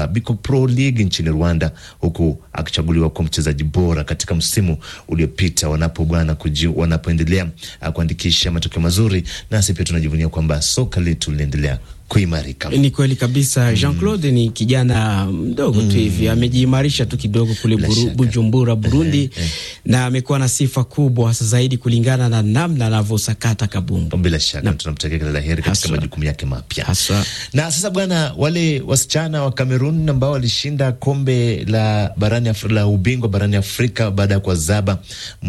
Biko Pro League nchini Rwanda, huku akichaguliwa kuwa mchezaji bora katika msimu uliopita. Wanapo bwana wanapoendelea kuandikisha matokeo mazuri, nasi pia tunajivunia kwamba soka letu linaendelea kuimarika. Ni kweli kabisa. Jean Claude ni kijana mdogo tu hivi, amejiimarisha tu kidogo kule buru, Bujumbura Burundi, eh, eh. na amekuwa na sifa kubwa hasa zaidi kulingana na namna anavyosakata kabumbu. Bila shaka tunamtakia kila la heri katika Haswa. majukumu yake mapya. Haswa. Na sasa bwana, wale wasichana wa Kamerun ambao walishinda kombe la barani Afrika, la ubingwa barani Afrika baada ya kuwazaba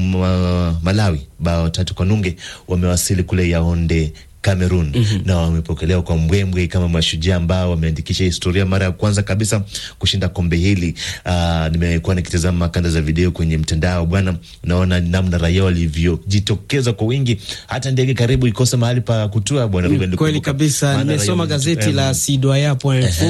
mwa- Malawi bao tatu kwa nunge, wamewasili kule Yaonde Cameroon na wamepokelewa kwa mbwembwe kama mashujaa ambao wameandikisha historia mara ya kwanza kabisa kushinda kombe hili. Aa, nimekuwa nikitazama kanda za video kwenye mtandao bwana, naona namna raia walivyojitokeza kwa wingi, hata ndege karibu ikose mahali pa kutua bwana Ruben. Kweli Lukumbuka. kabisa, Maana nimesoma raia gazeti wamejito- la em, Citoyen.info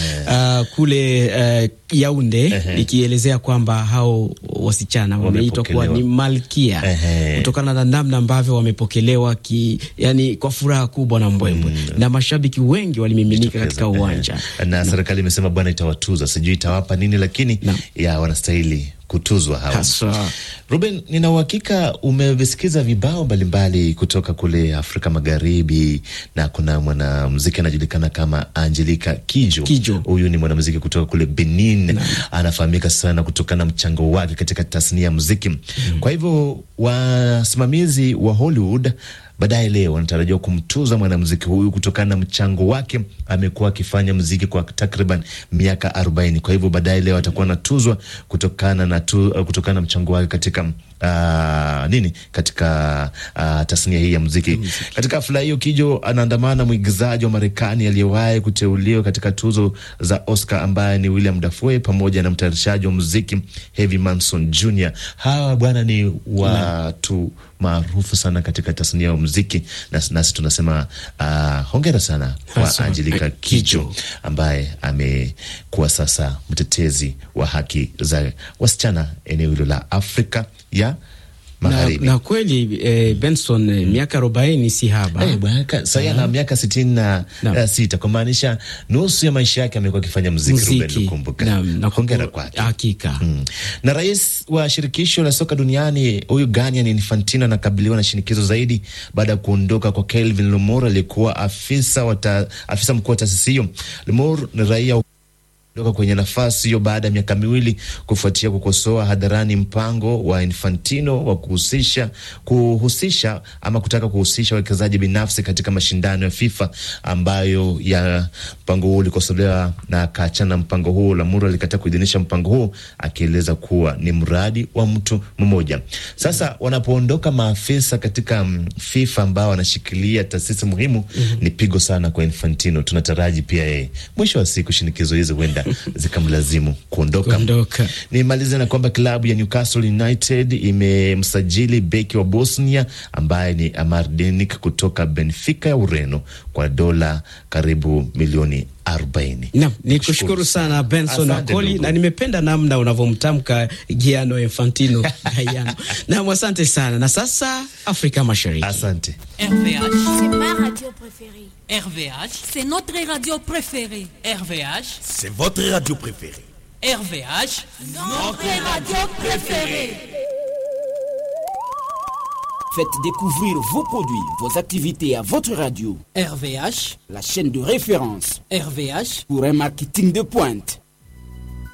uh, kule uh, Yaunde likielezea kwamba hao wasichana wameitwa kuwa ni Wamepokelewa. malkia Ehe. kutokana na namna ambavyo wamepokelewa ki, yani kwa furaha kubwa na mbwembwe na mashabiki wengi walimiminika katika uwanja. Eh, na serikali imesema bwana itawatuza, sijui itawapa nini, lakini Naam. ya wanastahili kutuzwa hawa. Haswa. Ruben, nina uhakika umevisikiza vibao mbalimbali kutoka kule Afrika Magharibi, na kuna mwanamuziki anajulikana kama Angelica Kijo. Kidjo. Huyu ni mwanamuziki kutoka kule Benin, anafahamika sana kutokana na mchango wake katika tasnia ya muziki. Kwa hivyo wasimamizi wa Hollywood baadaye leo wanatarajiwa kumtuza mwanamuziki huyu kutokana na mchango wake. Amekuwa akifanya muziki kwa takriban miaka arobaini. Kwa hivyo baadaye leo atakuwa anatuzwa kutokana na tu, kutokana na mchango wake katika ah, nini katika ah, tasnia hii ya muziki. Katika hafla hiyo, Kijo anaandamana mwigizaji wa Marekani aliyewahi kuteuliwa katika tuzo za Oscar ambaye ni William Dafoe pamoja na mtayarishaji wa muziki Heavy Manson Jr. Hawa bwana ni watu maarufu sana katika tasnia ya muziki, nasi, nasi tunasema ah, hongera sana kwa Haswa. Angelica Kijo ambaye amekuwa sasa mtetezi wa haki za wasichana eneo hilo la Afrika ya Na, Magharibi. na kweli eh, Benson eh, miaka arobaini si haba Eh, bwana, ka- sasa ana miaka sitini na Naam. eh, sita kumaanisha nusu ya maisha yake amekuwa akifanya muziki. Ruben muziki Lukumbuka, Naam, na hongera kuku- kwake. hakika Mm. Na rais wa shirikisho la soka duniani huyu Gianni Infantino anakabiliwa na shinikizo zaidi baada ya kuondoka kwa Kelvin Lemur aliyekuwa afisa wa ta- afisa mkuu wa taasisi hiyo. Lemur ni raia toka kwenye nafasi hiyo baada ya miaka miwili kufuatia kukosoa hadharani mpango wa Infantino wa kuhusisha kuhusisha ama kutaka kuhusisha wawekezaji binafsi katika mashindano ya FIFA ambayo ya mpango huo ulikosolewa na akaachana na mpango huo. Lamura alikataa kuidhinisha mpango huo akieleza kuwa ni mradi wa mtu mmoja. Sasa wanapoondoka maafisa katika mm, FIFA ambao wanashikilia taasisi muhimu, ni pigo sana kwa Infantino. Tunataraji pia yeye mwisho wa siku shinikizo hizo huenda zikamlazimu kuondoka. kuondoka. Nimalize na kwamba klabu ya Newcastle United imemsajili beki wa Bosnia ambaye ni Amar Denik kutoka Benfica ya Ureno kwa dola karibu milioni 40. Naam, ni kushukuru sana Benson Asante Wakoli ndugu. na nimependa namna unavyomtamka Giano Infantino Gaiano. Naam, asante sana. Na sasa Afrika Mashariki. Asante. RVH, C'est ma radio préférée. RVH, C'est notre radio préférée. RVH, C'est votre radio préférée. RVH. Notre radio préférée. Faites découvrir vos produits, vos activités à votre radio, RVH, la chaîne de référence RVH, pour un marketing de pointe.